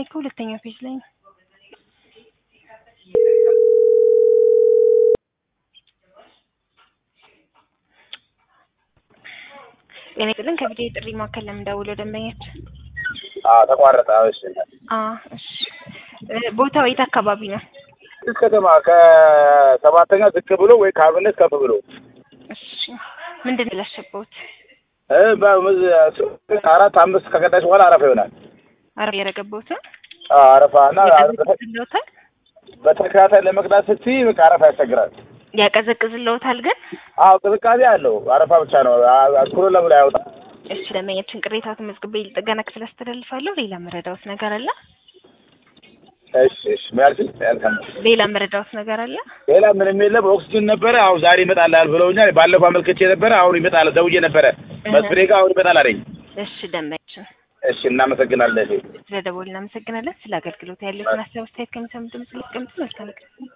ከሁለተኛው ፔጅ ላይ ነው። ጤና ይስጥልን ከቪዲዮ የጥሪ ማዕከል ለምንደውለው ደንበኞች አዎ ተቋረጠ። እሺ አ እሺ እ ቦታው የት አካባቢ ነው? እዚህ ከተማ ከሰባተኛ ዝቅ ብሎ ወይ ከአብነት ከፍ ብሎ እሺ ምንድን ነው ያላሸበውት? እ በ- አራት አምስት ከቀዳሽ በኋላ አረፋ ይሆናል። አረብ ያረገበውት ነው አዎ አረፋ እና ያቀዘቅዝልዎታል በተከታታይ ለመቅዳት ስትይ በቃ አረፋ ያስቸግራል። ያቀዘቅዝልዎታል ግን አዎ ቅዝቃዜ አለው። አረፋ ብቻ ነው። ኩሎ ለምን አይወጣም? እሺ ደንበኛችን ቅሬታዎትን መዝግቤ ጥገና ክፍል አስተላልፋለሁ። ሌላ መረዳዎት ነገር አለ? እሺ እሺ ሚያልሽ ያልከም ሌላ መረዳዎት ነገር አለ? ሌላ ምንም የለም። ኦክሲጅን ነበረ። አሁን ዛሬ ይመጣልሃል ብለውኛል። ባለፈው አመልክቼ ነበረ። አሁን ይመጣል ደውዬ ነበረ መስፍኔ ጋር አሁን ይመጣል አለኝ። እሺ ደንበኛችን እሺ እናመሰግናለን። ስለ ደወል እናመሰግናለን። ስለ አገልግሎት ያለውን ሀሳብ አስተያየት ከሚሰሙ ድምጽ ሊቀምጡ መልካም